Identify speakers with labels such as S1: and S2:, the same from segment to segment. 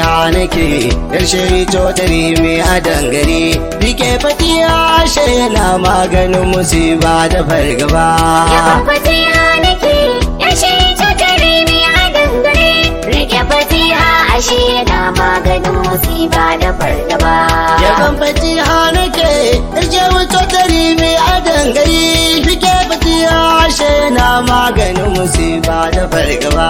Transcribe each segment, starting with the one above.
S1: fatiha nake yarshe cotari mai a dangare rike fatiha ashe yana maganin musiba da fargaba
S2: Yaban fatiha nake, yashe cutare ne a dangare. Rike fatiha ashe yana maganin musiba da fargaba.
S1: yaban fatiha nake yarshe cotari mai a dangare rike fatiha ashe yana maganin musiba da fargaba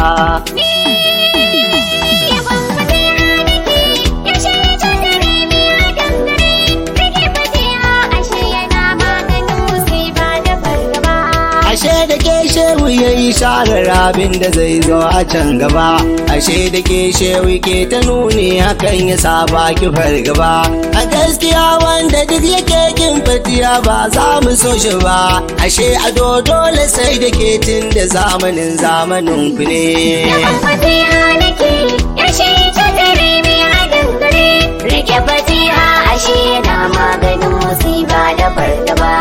S2: Yaban fatiha nake, yashe cutare ne a dangare. Rike fatiha ashe yana maganin musiba da fargaba.
S1: Ashe da ke shehu ya yi sharar abin da zai zo a can gaba. Ashe da ke shehu ke ta nuni hakan ya saba ki fargaba. A gaskiya wanda duk yake kin fatiya ba za mu so shi ba. Ashe ado dole sai da ke tun da zamanin zamanin ku ne.
S2: Yaban fatiha nake, yashe cutare ne a dangare. Rike fatiha ashe yana maganin musiba da fargaba.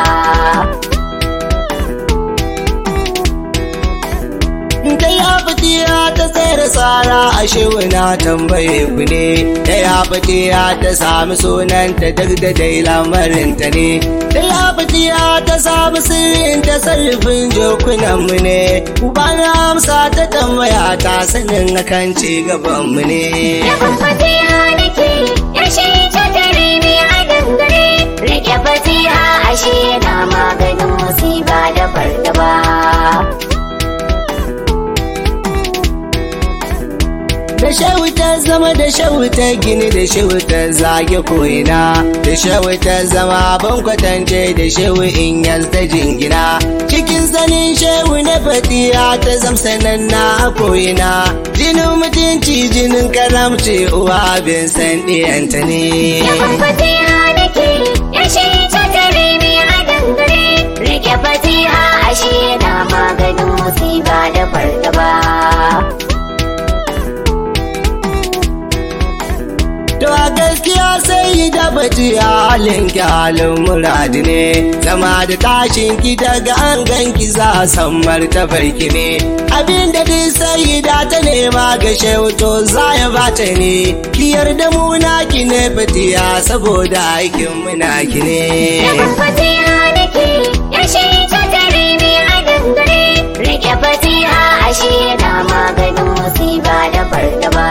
S1: Da ya fitiya ta tsere tsara a na tambaye ku ne. Da ya fitiya ta sami sunanta duk da dai lamarinta ne. Da ya fitiya ta sami sirrin ta sarrafin jokunanmu ne. Ubana amsa ta tambaya ta sanin akan ci gabanmu ne.
S2: Yaban fatiha nake, yashe cutare ne a dangare. Rike fatiha ashe yana maganin musiba da fargaba.
S1: Da shawuta zama da shawuta gini da shawuta zage ko'ina da shawuta zama abin kwatance da shewu in ta jingina cikin sanin shewu na fatiya ta zamsanan na a ko'ina jinin mutunci jinin karamci uwa bin san ɗiyanta ne.
S2: Yaban fatiha nake, yashe cutare ne a dangare. Rike fatiha ashe yana maganin musiba da fargaba.
S1: To a gaskiya sai da bati halin ki halin muradi ne zama da tashin ki daga an ganki za a san martabar ki ne abin da duk sai da ta nema ga to za ya bata ne ki yarda mu ki ne fatiya saboda aikin muna ki ne.
S2: Yaban fatiha nake, yashe cutare ne a dangare. Rike fatiha ashe yana maganin musiba da fargaba.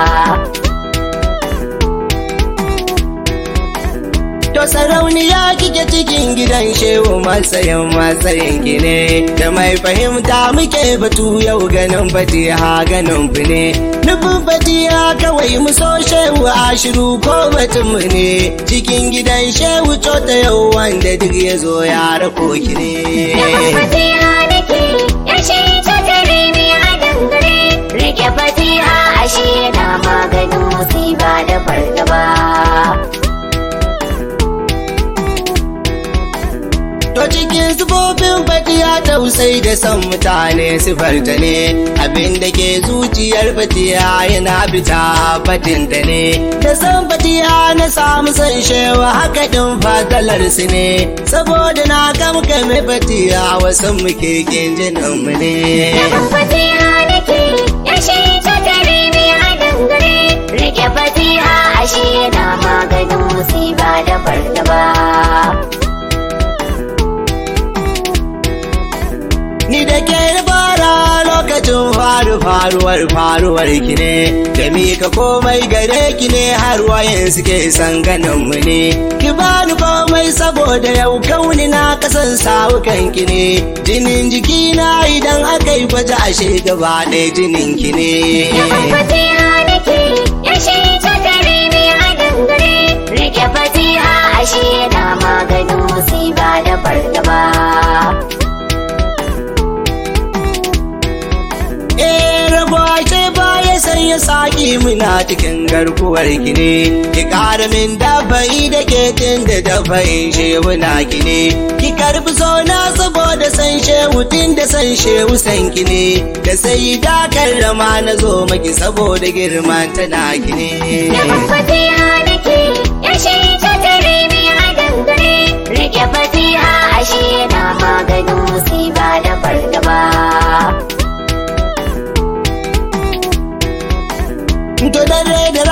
S1: To sarauniya kike cikin gidan shehu matsayin matsayin ki ne da mai fahimta muke batu yau ganin fatiha ganin ku ne nufin fatiha kawai mu so shehu a shiru ko batun mu ne cikin gidan shehu ta yau wanda duk ya zo ya rako ki
S2: Yaban
S1: ne.
S2: fatiha nake, yashe cutare ne a dangare. Rike fatiha ashe yana maganin musiba da fargaba.
S1: To cikin sifofin fatiya tausai da son mutane sifarta ne abin da ke zuciyar fatiya yana fita fatinta ne da san fatiya na samu san shewa haka din fatalar su ne saboda na kamkame fatiya wasu muke kin jinin mu ne.
S2: Yaban fatiha nake, yashe cutare ne a dangare. Rike fatiha ashe yana maganin musiba da fargaba.
S1: Ni da ke fara lokacin faru faruwar faruwar ki ne, da mika komai gare ki ne har wayan suke san ganin mu ne. Ki bani komai saboda yau kauni na kasan sawukan ki ne, jinin jiki na idan aka yi gwaje ashe gaba ɗaya jinin ki
S2: Yaban
S1: ne.
S2: fatiha nake, yashe cutare ne a dangare. Rike fatiha ashe yana maganin musiba da fargaba.
S1: Eh rago ashe baya sanya saki muna cikin garkuwar ki ne ki ƙara min dafa'i da ke tun da dafa'in shehu na ki ne ki karbi sona saboda san shehu tun da san shehu san ki ne da sai da karrama na zo maki saboda girman tana ki ne.
S2: Yaban fatiha nake, yashe cutare ne a dangare. Rike fatiha ashe yana maganin musiba da fargaba.
S1: To dare da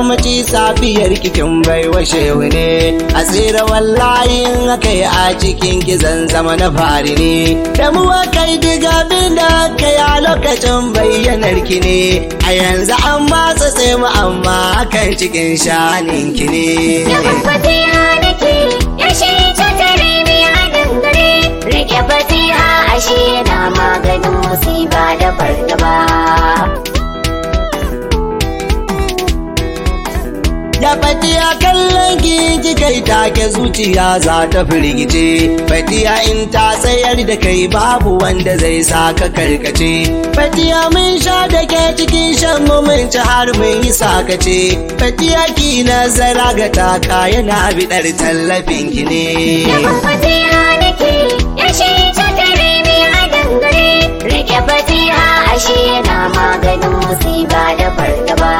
S1: yammaci safiyar kikin bai washe ne a tsira wallahi in aka yi a cikin gizan zama na fari ne da mu kai diga bin da aka yi a lokacin bayyanar ki ne a yanzu an matsa sai mu amma kan cikin shanin ki ne
S2: Yawan fatiha nake, yashe ta tare mai haɗin gare. Rike fatiha ashe yana maganin musiba da fargaba.
S1: Ya fatiya kallon ki kai take zuciya za ta firgice. Fatiya in ta tsayar da kai babu wanda zai sa ka karkace. Fatiya mun sha da ke cikin shan mu mun ci har mun yi sakace. Fatiya ki nazara ga taka yana biɗar tallafin ki ne.
S2: Yawan fatiha nake, yashe ta tare mai haɗin gare. Rike fatiha ashe yana maganin musiba da fargaba.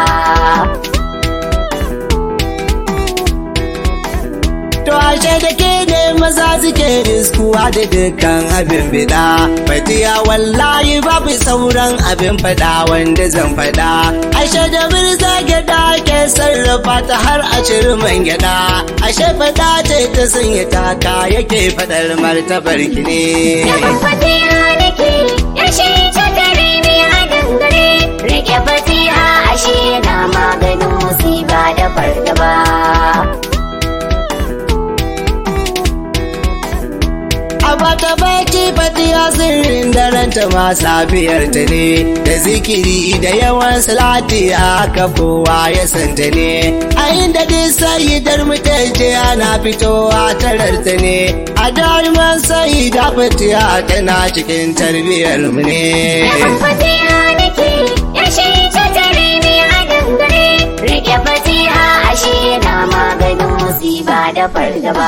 S1: To ashe da ke ne maza suke riskuwa da dukkan abin bida. Fatiya wallahi babu sauran abin fada wanda zan fada. Ashe da birza gyada ke sarrafa ta har a ciri man gyada. Ashe fada ce ta sanya taka yake fadar martabar ki ne.
S2: Yawan fatiha nake, yashe ta tare mai haɗin gare. Rike fatiha ashe yana maganin musiba da fargaba.
S1: A bata baki fatiya sirrin daranta ma safiyar ta ne da zikiri da yawan salati aka kowa ya santa ne a inda duk sayidar mutunce ana fitowa tarar ta ne a daruman sayida fatiya tana cikin tarbiyar mu ne.
S2: Yawan fatiha nake, yashe ta tare mai haɗin gare. Rike fatiha ashe yana maganin musiba da fargaba.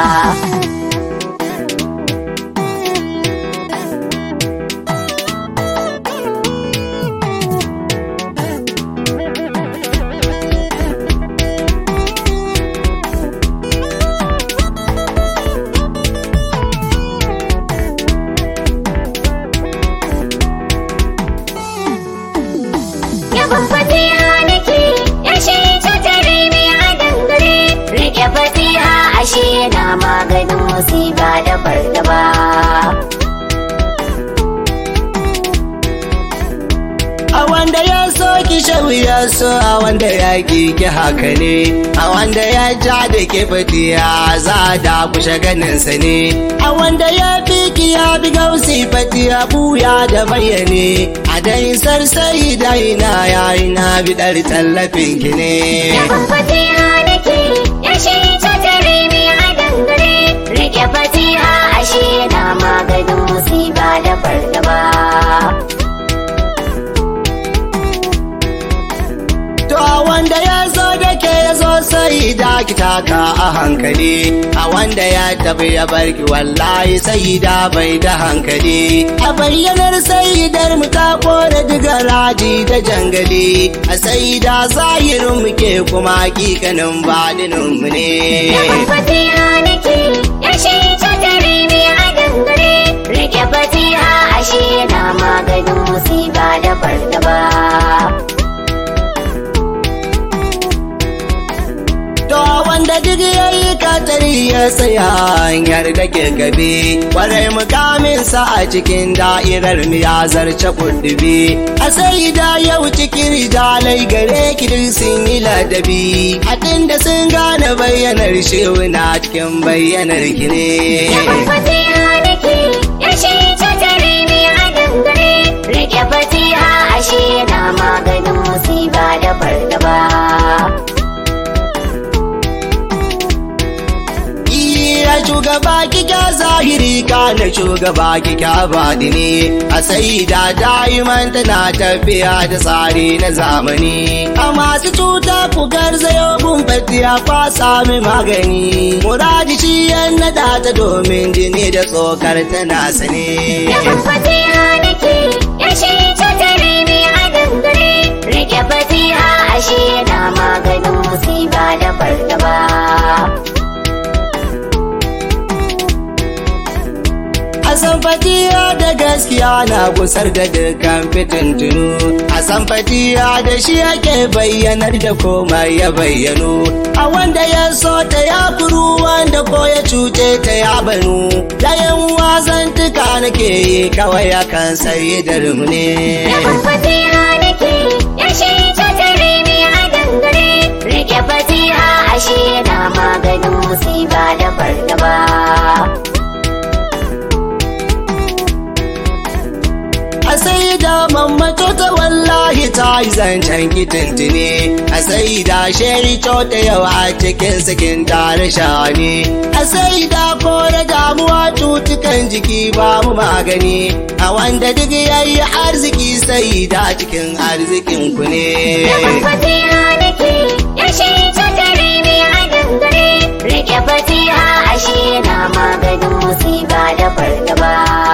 S2: Yawan fatiha nake, yashe ta tare mai haɗin gare. Rike fatiha ashe yana maganin musiba da fargaba.
S1: A wanda ya so ki shawu ya so a wanda ya ki ki haka ne a wanda ya ja da ke fatiya za da kushe ganinsa ne a wanda ya fi ki ya bi gausi fatiya buya da bayyane a dai sarsai da ina ya ina bidar tallafin ki ne.
S2: Yawan fatiha nake, yashe ta tare mai haɗin gare. Rike fatiha ashe yana maganin musiba da fargaba.
S1: To a wanda ya zo da ke ya zo sai da ki taka a hankali a wanda ya tafi ya barki wallahi sai da bai da hankali a bayyanar sayidar mu ta kore diga raji da jangali a sai da zahirin mu ke kuma hakikanin badinin mu ne.
S2: Yawan fatiha nake, yashe ta tare mai haɗin gare. Rike fatiha ashe yana maganin musiba da fargaba.
S1: To wanda duk ya yi katari ya tsaya hanyar da ke gabe, kwarai mukamin sa a cikin da'irar mu ya zarce kudubi. A sai da yau cikin rijalai gare ki duk sun yi ladabi, a da sun gane bayyanar shehu na cikin bayyanar ki ne.
S2: Yawan fatiha nake, yashe ta tare mai haɗin gare. Rike fatiha ashe yana maganin musiba da fargaba.
S1: Iya shugaba kika zahiri kana shugaba kika badini a sai da da'iman tana tafiya da tsari na zamani a masu cuta ku garzayo gun fatiya kwa sami magani muradi shi yan nada ta domin jini da tsokar tana sane
S2: Yawan fatiha nake, yashe ta tare mai haɗin gare. Rike fatiha ashe yana maganin musiba da fargaba.
S1: Hassan fatiya da gaskiya na gusar da dukkan fitintunu a san fatiya da shi ake bayyanar da komai ya bayyano a wanda ya so ta ya kuru wanda ko ya cuce ta ya banu dayan wasan tuka nake yi kawai akan sai da rumne
S2: Rabin fatiha nake ya shi ta tare ni a dangare. Rike fatiha ashe yana maganin musiba da fargaba.
S1: a sai da mammato ta wallahi ta yi zancen kitintini a sai da sheri ta yawa cikin sakin tare shani a sai da kore damuwa cutukan jiki babu magani a wanda duk yayi arziki sai da cikin arzikin ku ne
S2: Rabin fatiha nake ya shi ta tare ni a dangare. Rike fatiha ashe yana maganin musiba da fargaba.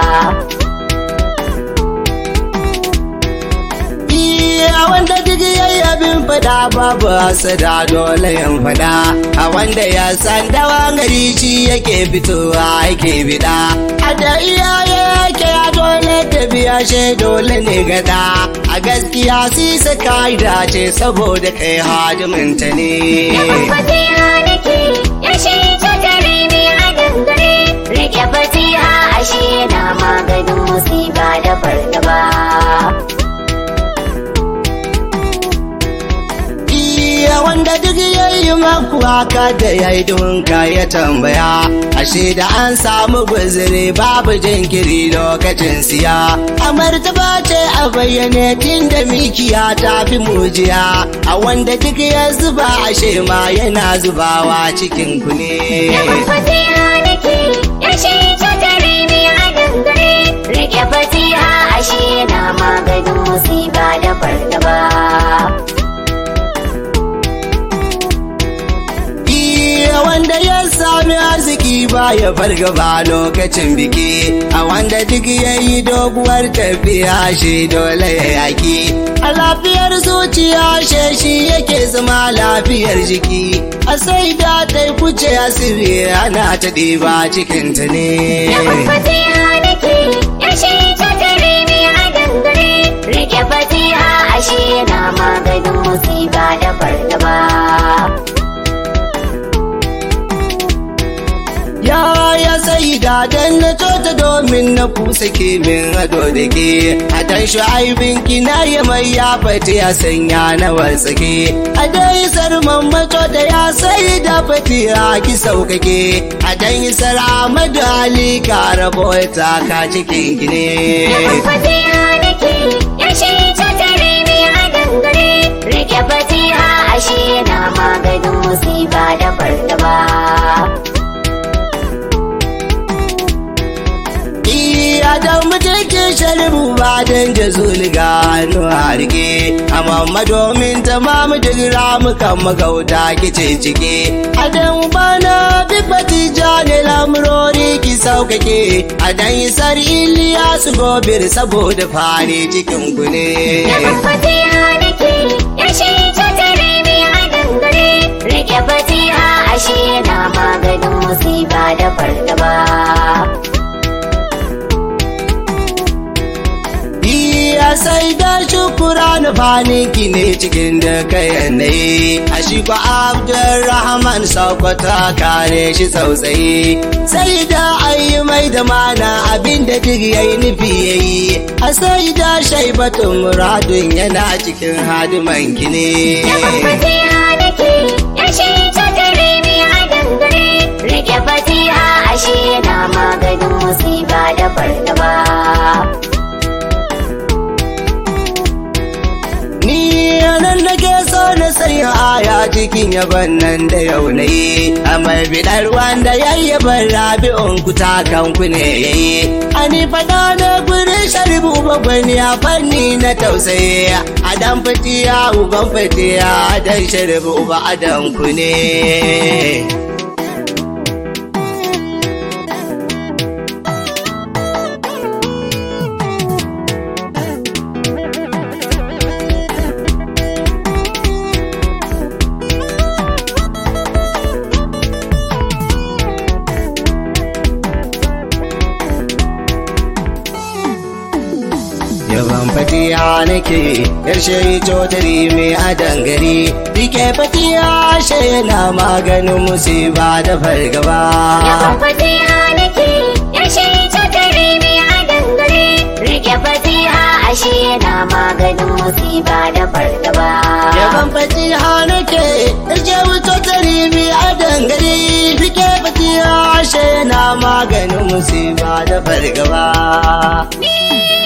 S1: a wanda duk yayi abin fada babu hasada dole yan fada a wanda ya san dawa gari shi yake fitowa yake bida a da iyaye yake a dole ta biya she dole ne gada a gaskiya si saka dace saboda kai hadiminta ne
S2: Rabin fatiha nake ya shi ta tare ni a dangare. Rike fatiha ashe yana maganin musiba da fargaba.
S1: iya wanda duk yayi maku haka da yayi dunka ya tambaya ashe da an samu guzuri babu jinkiri lokacin siya a martaba ce a bayyane tun da mikiya ta fi mujiya a wanda duk ya zuba ashe ma yana zubawa cikin ku ne
S2: Rabin fatiha nake ya shi ta tare ni a dangare. Rike fatiha ashe yana maganin musiba da fargaba.
S1: Iya wanda ya sami arziki ba ya fargaba lokacin biki a wanda duk ya yi doguwar tafiya shi dole ya yaki a lafiyar zuciya she shi yake zama lafiyar jiki a sai da ta kuce asiri ana ta ɗiba cikinta ne
S2: Rabin fatiha nake ya shi ta tare ni a dangare. Rike fatiha ashe yana maganin musiba da fargaba.
S1: Ya ya sai da dan na tota domin na kusa ke min ado da ke a dan shu'aibin kina ya mai ya fati ya sanya na wasake a dai sarman mato da ya sai da fati ya ki saukake a dan isar Ahmadu Ali ka rabo ta ka cikin ki
S2: Rabin
S1: ne.
S2: fatiha nake ya shi ta tare ni a dangare. Rike fatiha ashe yana maganin musiba da fargaba.
S1: Iya da mutukin sharibu ba don da zuliga hannu harge amma domin ta mamu duk ramukan magauta kice cike a dan bana bibati jani lamurori ki saukake a dan isar iliya su gobir saboda fani cikin ku ne
S2: Rabin fatiha nake ya shi ta tare ni a dangare. Rike fatiha ashe yana maganin musiba da fargaba.
S1: Iya sai da shukura na faniki ne cikin da kayan yanayi a shi kwa Abdulrahman Sokoto kare shi tsautsayi sai da ayi mai da mana abin da duk yayi nufi yayi a sai da shaibatun muradun yana cikin hadiman ki ne.
S2: Rabin fatiha nake ya shi ta tare ni a dangare. Rike fatiha ashe yana maganin musiba da fargaba.
S1: Ni nan nake so na sanya aya cikin yaban nan da yau na yi, amma bidar wanda ya yi ban rabi'un ku takan ku ne ya yi. Ani fada na gurin sharibu babban ya fanni na tausayi, a dan fitiya uban fitiya dan sharibu ba adan ku ne. yaban fatiya nake yarshe cotari mai a dangare rike fatiya she yana maganin musiba da fargaba
S2: Yaban fatiha nake, yashe ta tare mai a dangare. Rike fatiha ashe yana maganin musiba da fargaba.
S1: yaban fatiha nake yarshe cotari mai a dangare rike fatiya she yana maganin musiba da fargaba
S2: Ni